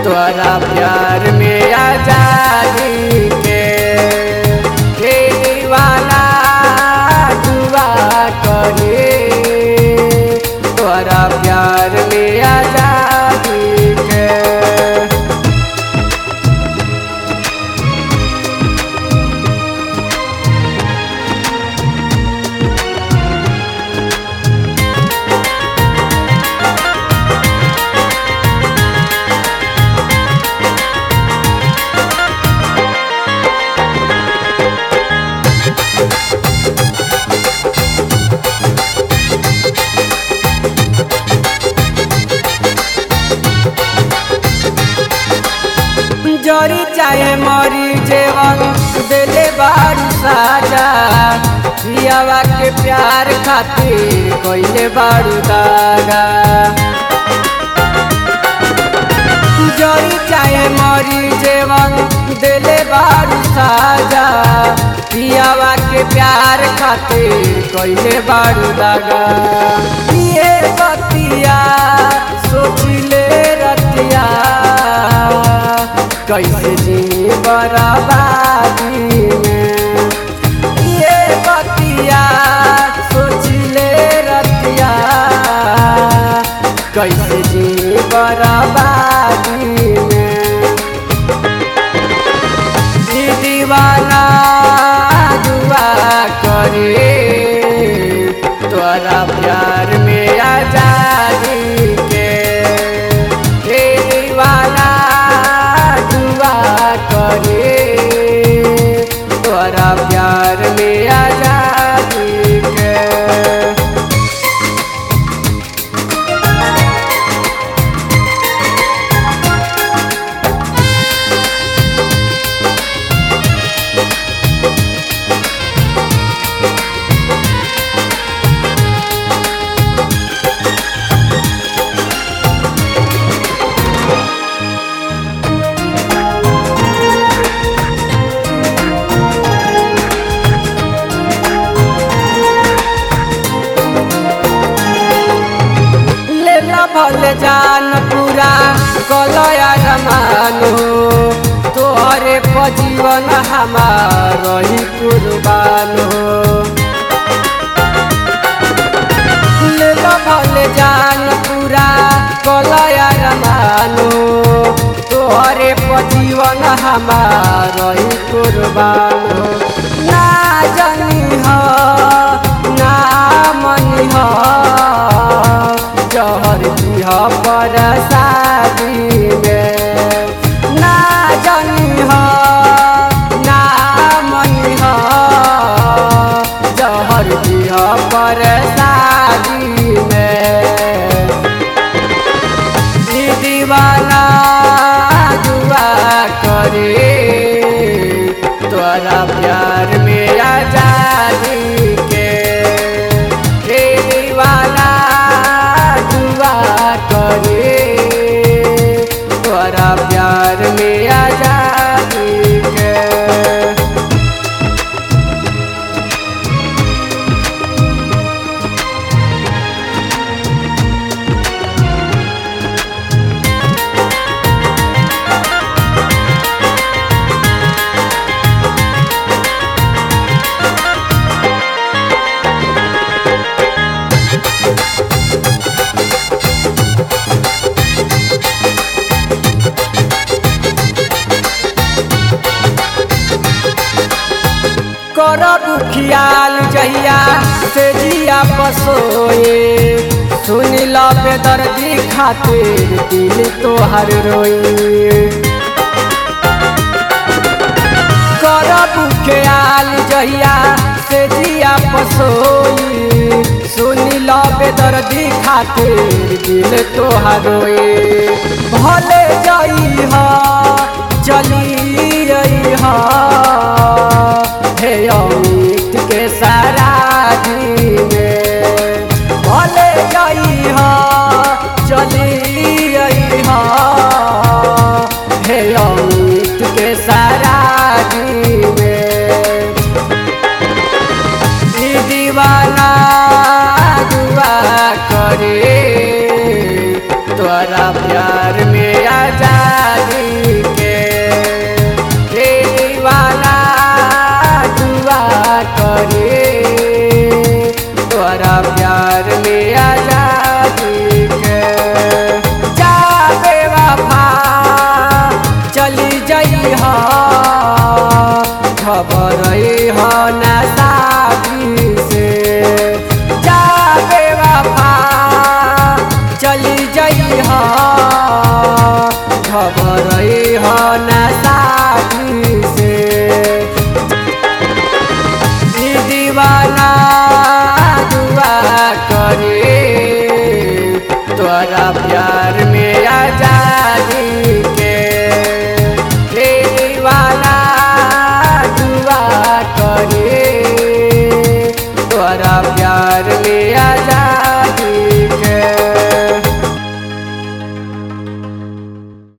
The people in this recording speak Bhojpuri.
तोरा प्यार में आजादी के हे दीवाना दुआ करे तोरा प्यार में आजादी के जरी चाहे मरी जेवन दिले बारू साजा पियावा के प्यार खातिर कोइले बारू दागा जरी चाहे मरी जेवन दिले बारू साजा पियावा के प्यार खातिर कोइले बारू दागा ये बतिया सोचिले रतिया कैसे जी बराबादी में ये बतिया सोचिले रतिया कैसे जी बराबादी में ई दीवाना दुआ करे तोरा प्यार में आजादी के हे दीवाना दुआ करे तोरा प्यार में आजादी के लेला भले जान पूरा कलया रमानो तोहरे पजीवन हमार रही कुर्बानो लेला भले जान पूरा कलया रमानो तोहरे पजीवन हमार रही कुर्बानो ना जानी हो ना मनी हो जहर दिह पर शादी में ना जानी हो ना मनी हो जहर दिह पर शादी में ई दीवाना दुआ करे तोरा प्यार में आजादी के हे दीवाना दुआ करे तोरा प्यार में आजादी के करब ख्याल जहिया से जिया पसोए सुन लो बेदर्दी खातिर दिल तोहर रोए करब ख्याल जहिया से जिया पसोई सुन लो बेदर्दी खातिर दिल तोहर रोए भले